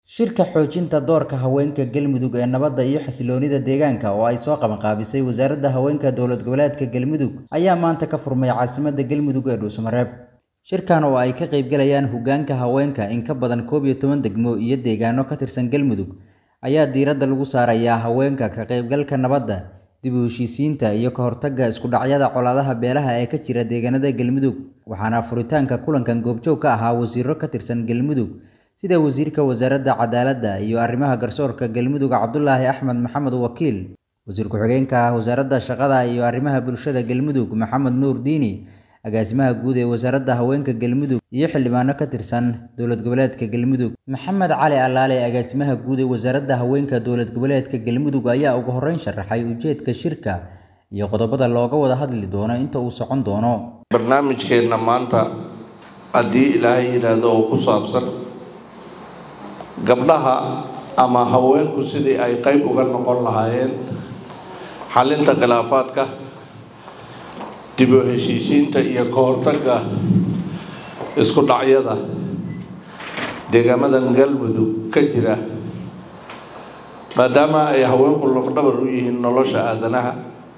Shirka xoojinta doorka haweenka Galmudug ee nabadda iyo xasilloonida deegaanka oo ay soo qabanqaabisay Wasaaradda Haweenka Dowlad Goboleedka Galmudug ayaa maanta ka furmay caasimadda Galmudug ee Dhuusamareeb. Shirkan oo ay ka qaybgalayaan hoggaanka haweenka in ka badan koob iyo toban degmo iyo deegaano ka tirsan Galmudug ayaa diiradda lagu saarayaa haweenka ka qaybgalka nabadda, dib u heshiisiinta iyo ka hortagga isku dhacyada colaadaha beelaha ee ka jira deegaanada Galmudug. Waxaana furitaanka kulankan goobjoog ka ahaa wasiirro ka tirsan Galmudug sida Wasiirka Wasaaradda Cadaaladda iyo Arrimaha Garsoorka Galmudug Cabdulaahi Axmed Maxamed Wakiil, Wasiir Ku-xigeenka Wasaaradda Shaqada iyo Arrimaha Bulshada Galmudug Maxamed Nuur Diini, Agaasimaha Guud ee Wasaaradda Haweenka Galmudug iyo xildhibaano ka tirsan Dowlad Goboleedka Galmudug. Maxamed Cali Alaale, Agaasimaha Guud ee Wasaaradda Haweenka Dowlad Goboleedka Galmudug ayaa ugu horreyn sharaxay ujeedka shirka iyo qodobada looga wada hadli doono inta uu socon doono. barnaamijkeenna maanta haddii ilaahay yidhaahdo oo ku saabsan gabdhaha ama haweenku sidii ay qayb uga noqon lahaayeen xalinta khilaafaadka dib u heshiisiinta iyo ka hortagga isku dhacyada deegaamadan galmudug ka jira maadaama ay haweenku lafdhabar u yihiin nolosha aadanaha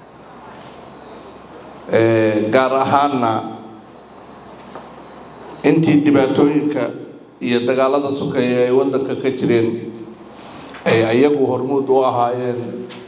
gaar ahaanna intii dhibaatooyinka iyo dagaalada sokeeye ay waddanka ka jireen ay ayagu hormuud u ahaayeen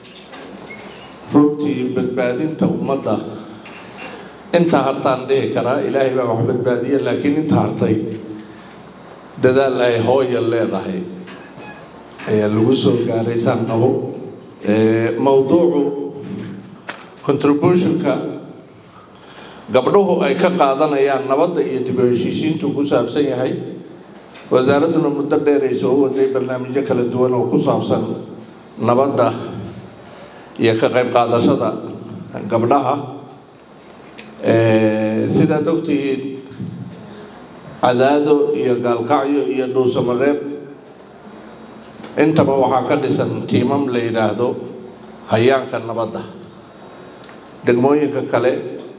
runtii badbaadinta ummadda inta hartaan dhihi karaa ilaahay baa wax badbaadiya laakiin inta hartay dadaal ay hooya leedahay ayaa lagu soo gaaray saan qabo mowduucu contributionka gabdhuhu ay ka qaadanayaan nabadda iyo dib u heshiisiintu ku saabsan yahay wasaaradduna muddo dheer ay soo waday barnaamijyo kala duwan oo ku saabsan nabadda iyo ka qayb qaadashada gabdhaha sidaad ogtihiin cadaado iyo gaalkacyo iyo dhuusamareeb intaba waxaa ka dhisan tiimam la yidhaahdo hayaanka nabadda degmooyinka kale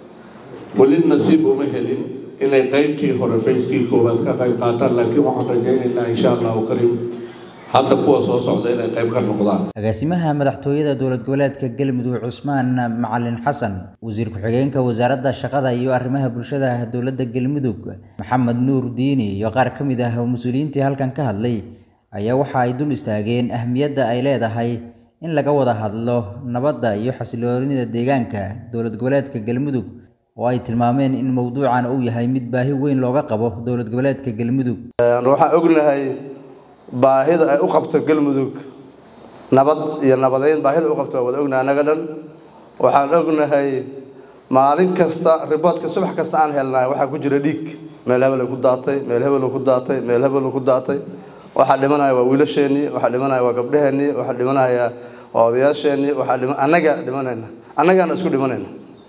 weli nasiib uma helin inay qaybtii hore fayskii koowaad ka qayb qaataan laakiin waxaan rajaynaynaa insha allahu kariim hadda kuwa soo socda inay qayb ka noqdaan agaasimaha madaxtooyada dowlad goboleedka galmudug cusmaan macalin xasan wasiir ku-xigeenka wasaaradda shaqada iyo arrimaha bulshada dowladda galmudug maxamed nuur diini iyo qaar ka mid ah mas-uuliyiintii halkan ka hadlay ayaa waxa ay dul istaageen ahmiyadda ay leedahay in laga wada hadlo nabadda iyo xasiloonida deegaanka dowlad goboleedka galmudug oo ay tilmaameen in mowduucan uu yahay mid baahi weyn looga qabo dowlad goboleedka galmudug waxaan ognahay baahida ay u qabto galmudug nabad iyo nabadeyn baahida u qabto waa wada ognahay annaga dhan waxaan ognahay maalin kasta riboodka subax kasta aan helnahay waxaa ku jira dhiig meel hebel ku daatay meel hebel ku daatay meel hebel ku daatay waxaa dhimanaya waa wiilasheenii waxaa dhimanaya waa gabdhaheenii waxaa dhimanaya waa odayaasheenii waxaa dhima annaga dhimanayna annagaana isku dhimanayna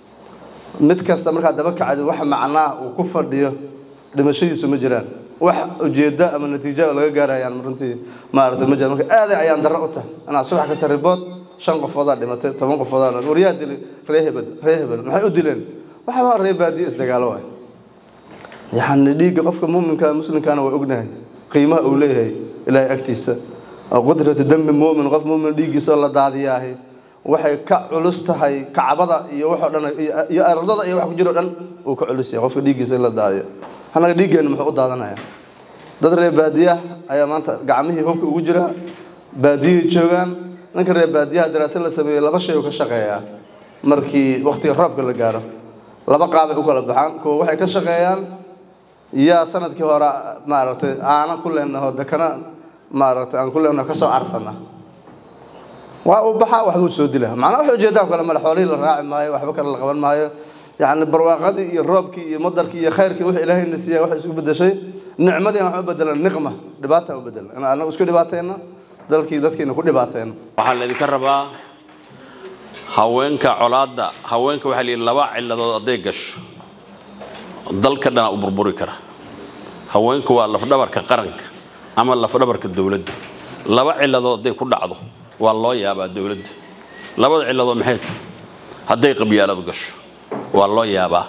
mid kasta markaa daba kacdi wax macnaa uu ku fadhiyo dhimashadiisu ma jiraan wax ujeeddo ama natiijo laga gaarayaan runtii maaragtay ma jiraan marka aaday ayaan darro u tahay anaa subax kasta ribood shan qofoodaa dhimatay toban qofoodaa waryaa dilay ree hebel ree hebel maxay u dileen waxaa ree baadiye isdagaalo waay yacni dhiigga qofka muuminka muslimkaana waa ognahay qiimaha uu leeyahay ilaahay agtiisa qudratu dembi muumin qof muumin dhiiggiisa la daadiyaahay waxay ka culus tahay kacbada iyo waxoo dhan iyo ardada iyo wax ku jiro dhan uu ka culus yahay qofka dhiiggiisa in la daadiyo annaga dhiiggeenna muxuu u daadanaya dad reer baadiyaha ayaa maanta gacmihii hubka ugu jira baadiyihii joogaan ninka reer baadiyaha daraasad la sameeyey laba shay uu ka shaqeeyaa markii waqtiga roobka la gaaro laba qaabay u kala baxaan kuwa waxay ka shaqeeyaan yaa sanadkii hore maaragtay aana ku leenaho dekana maaragtay aan ku leenaho kasoo arsana waa uu baxaa waxbuu soo dila macnaa wax ujeedaa kale male xoolihii la raaci maayo waxba kale la qaban maayo yacni barwaaqadii iyo roobkii iyo madarkii iyo khayrkii wix ilaahayna siiya wax isku bedeshay nicmadii wax u bedelan niqma dhibaata u bedelan in anagu isku dhibaatayna dalkii dadkiina ku dhibaatayna waxaa laydinka rabaa haweenka colaadda haweenka waxaa layidhi laba ciladood hadday gasho dalka dhana u burburi kara haweenku waa lafdhabarka qaranka ama lafdhabarka dowladda laba ciladood hadday ku dhacdo waa loo yaabaa dowladda labada ciladood maxay tahay hadday qabyaaladu gasho waa loo yaabaa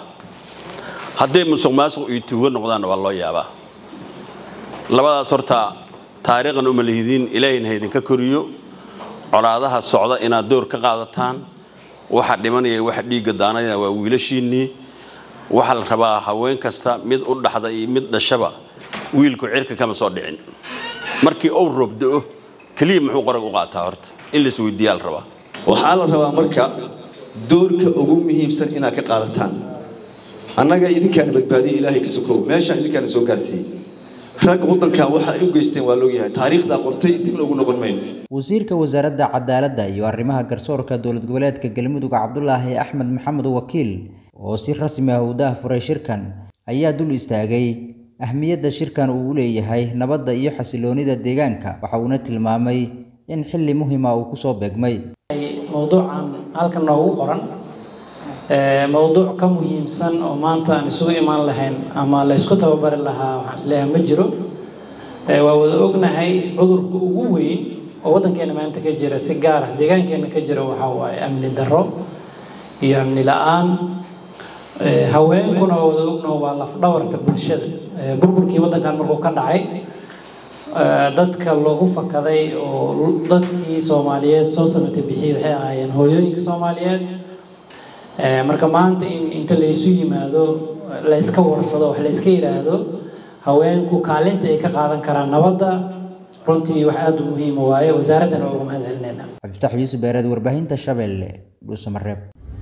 hadday musuq maasuq iyo tuugo noqdaanna waa loo yaabaa labadaas horta taariikhna uma lihidiin ilaahayna haydinka koriyo colaadaha socda inaad door ka qaadataan waxa dhimanaya waxa dhiigga daanayana waa wiilashiinnii waxaa la rabaa haween kasta mid u dhaxda iyo mid dhashaba wiilku cirka kama soo dhicin markii uu roob da'o keliya muxuu qorag u qaataa horta in la isweydiiyaa la rabaa waxaa la rabaa marka doorka ugu muhiimsan inaad ka qaadataan annaga idinkaana badbaadiya ilaahay ka sokow meeshaan idinkaana soo gaarsiiyey rag waddankan waxa ay u geysteen waa loogyahay taariikhdaa qortay dibna ugu noqon mayno wasiirka wasaaradda cadaaladda iyo arrimaha garsoorka dowlad goboleedka galmudug cabdulaahi axmed maxamed wakiil oo si rasmi ah u daahfuray shirkan ayaa dul istaagay ahmiyadda shirkan uu u leeyahay nabadda iyo xasiloonida deegaanka waxa uuna tilmaamay in xilli muhima uu kusoo beegmay mowduucan halkan noogu qoran mowduuc ka muhiimsan oo maanta aan isugu imaan lahayn ama la ysku tababari lahaa waxaan isleeyahay ma jiro waa wada ognahay cudurka ugu weyn oo waddankeena maanta ka jira si gaar ah deegaankeena ka jira waxaa waaye amni darro iyo amni la-aan haweenkuna waa wada ognaho waa lafdhabarta bulshada burburkii waddankan markuu ka dhacay dadka loogu fakaday oo dadkii soomaaliyeed soo samata bixiyey waxay ahaayeen hooyooyinka soomaaliyeed marka maanta in inta laysu yimaado layska warsado wax layska yidhaahdo haweenku kaalinta ay ka qaadan karaan nabadda runtii wax aada u muhiima waaye wasaaraddana waa uga mahad celinayna cabdifatax yuusuf beereed warbaahinta shabeelle dhuusamareeb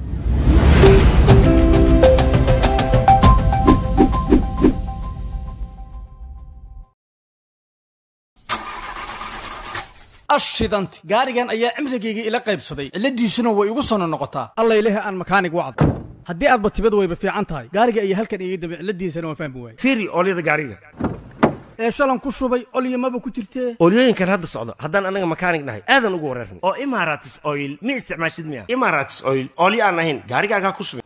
ashidanti gaarigan ayaa cimrigayga ila qaybsaday cilladiisuna way igu sono noqotaa alla ilahi aan makaanig wacd haddii aadba tibad wayba fiican tahay gaariga ayaa halkan iga dambe cilladiisana waan fahmi waayey fiiri oolyada gaariga ee shalan ku shubay olyamaba ku jirtee oolyooyinkan hadda socda haddaan annaga makaanig nahay aadan ugu wareernay oo imaratis oil ma isticmaashid miya imaratis oil oolyo aan ahayn gaarigaagaa ku subin